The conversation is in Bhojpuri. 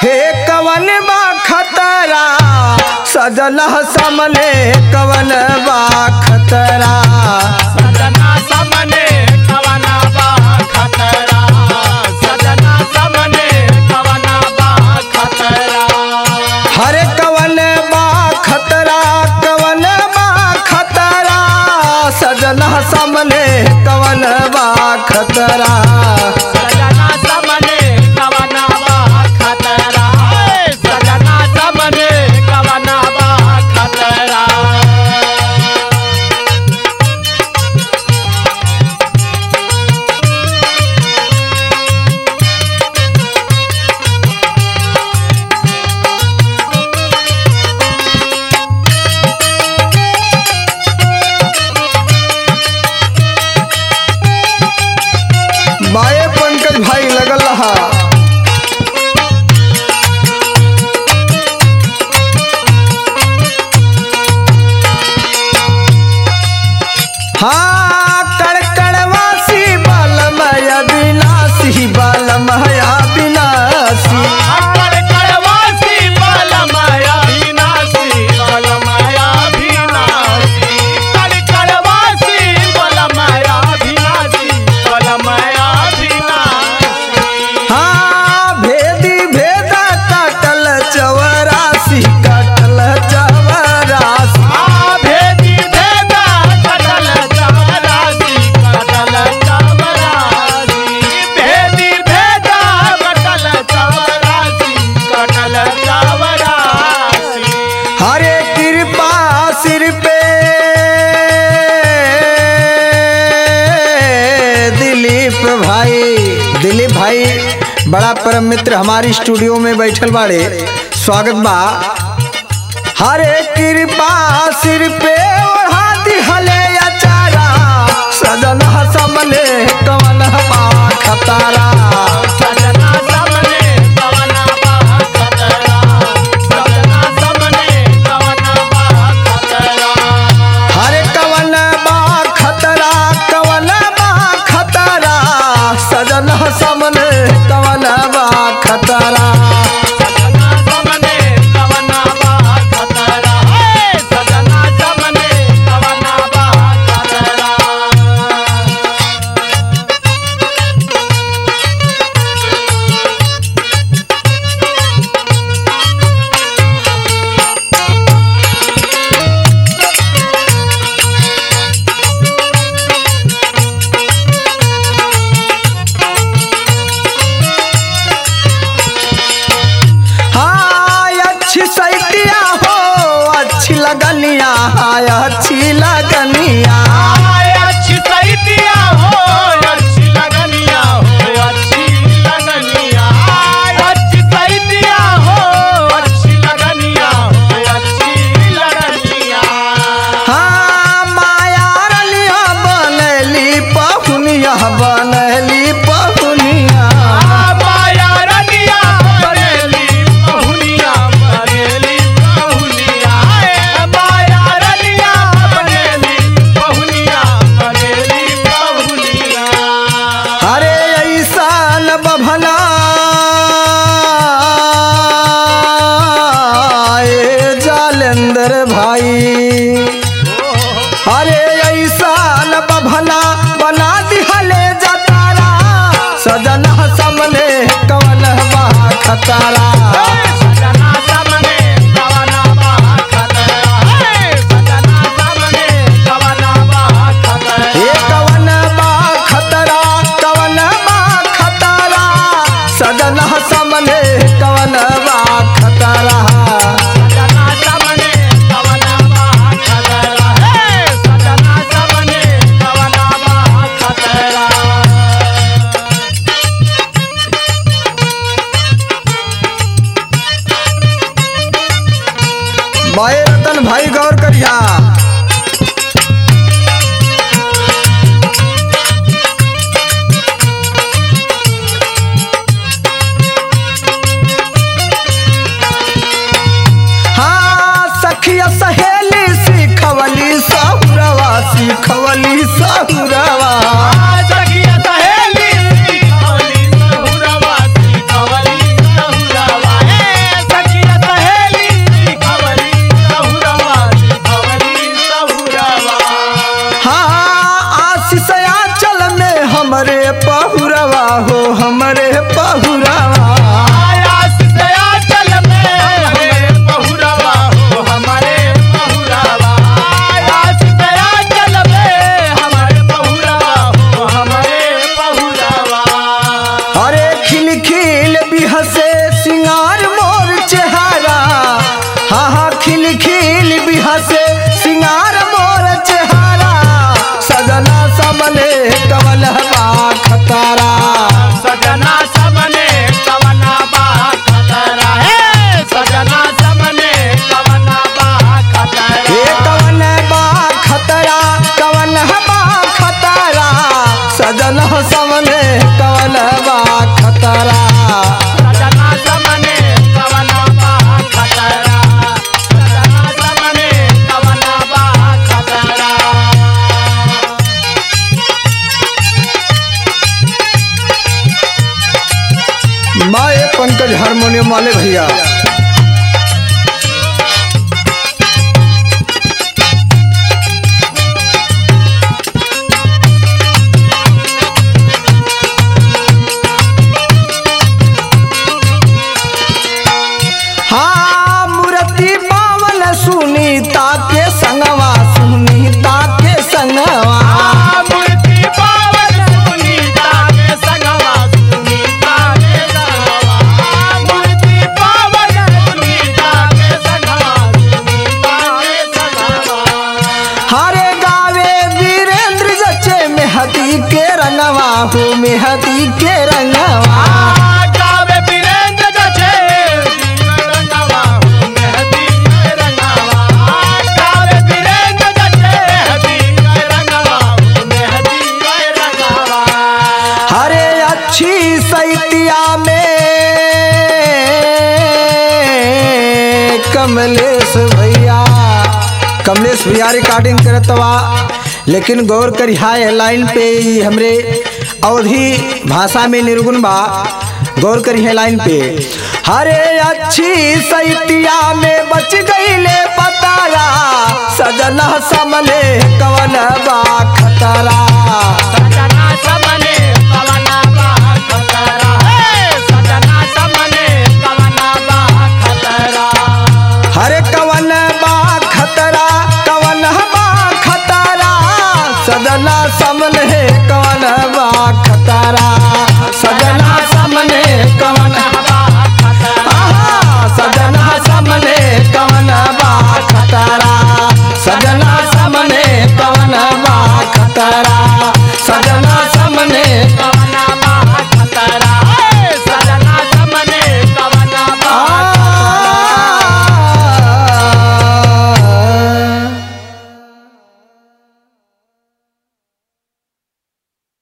हे कवन बा खतरा सजल सामने कवन बा खतरा सजना सामने कवना बा खतरा सजना सामने कवना बा खतरा हरे कवन बा खतरा कवन बा खतरा सजल सामने कवन बा खतरा सजना सामने कवना बा खतरा सजना सामने कवना बा खतरा बाए पंकज भाई लगल रहा हाँ कड़कड़वासी बालमय विनाशी बालमय विनाशी कर करवासी बलमया विनाशी बलमया विनाशी कर करवासी बलमया विनाशी बलमया विनाशी हाँ भेदी भेदा काटल चवरासी काटल चवरासी आ भेदी भेदा कटल चावरासी कटल चावरासी भेदी भेदा कटल चावरासी कटल चावरासी हरे कृपा सिर पे दिलीप भाई दिलीप भाई बड़ा परम मित्र हमारी स्टूडियो में बैठल बाड़े स्वागत बा हरे कृपा सिर पे ओढ़ा दिहले अचारा सजन समले कवन बा खतारा सजना सामने कवना बा खतरा सजना सामने कवना बा खतरा हरे कवन बा खतरा कवन बा खतरा सजन समले कवन बा खतरा सजना सामने कवना बा खतरा हे सजना सामने कवना बा खतरा हाँ अच्छी सैतिया हो अच्छी लगनिया हाय अच्छी लगनिया आय अच्छी सैतिया हो अच्छी लगनिया हो अच्छी लगनिया आय अच्छी सैतिया हो अच्छी लगनिया हो अच्छी लगनिया हाँ माया रलिया बनली पहुनिया बनली पहुनिया माया रनिया बरेली बहुनिया बरेली बहुनिया माया रनिया बरेली बहुनिया बरेली बहुनिया अरे ऐसा न बभना ए जालेंद्र भाई अरे ऐसा न बभना बना दिहले जतारा सजना समले कवन बा खतारा सजना सामने कवना बा खतरा सजना सामने कवना बा खतरा हे कवन बा खतरा कवन बा खतरा सजना समले कवन बा खतरा सजना सामने कवना बा खतरा सजना सामने कवना बा खतरा हमरे पहुरवा हो हमरे पहुरवा आयास से आंचल में हमारे बहुरावा हो हमारे बहुरावा आयास से आंचल में हमारे बहुरावा हो हमारे बहुरावा अरे खिल खिल बिहसे सिंगार मोर चेहरा हाँ हाँ खिल खिल बिहसे सिंगार मोर चेहरा सजना समने कमल खतरा सजना सबने कवना बा खतरा है सजना सबने कवना बा खतरा हे कवन बा खतरा कवन बा खतरा सजन समने कवन बा खतरा सजना सबने कवना बा खतरा सजना सबने कवना बा खतरा माए पंकज हारमोनियम वाले भैया हाँ मूर्ति पावन सुनीता के संगवा सुनीता के संगवा मूर्ति पावन सुनीता के संगवा सुनीता के संगवा मूर्ति पावन सुनीता के संगवा सुनीता के संगवा हरे गावे वीरेंद्र जचे मेहदी के रंगवा हो मेहदी के रंगवा गावे वीरेंद्र जचे रंगवा हो मेहदी के रंगवा गावे वीरेंद्र जचे मेहदी के रंगवा हो मेहदी के रंगवा हरे अच्छी सैतिया में कमलेश भैया कमलेश भैया रिकॉर्डिंग करतवा लेकिन गौर करिहा ये लाइन पे ई हमरे अवधि भाषा में निर्गुण बा गौर करिहा लाइन पे हरे अच्छी सैतिया में बच गईले पतारा सजना समले कवन बा खतरा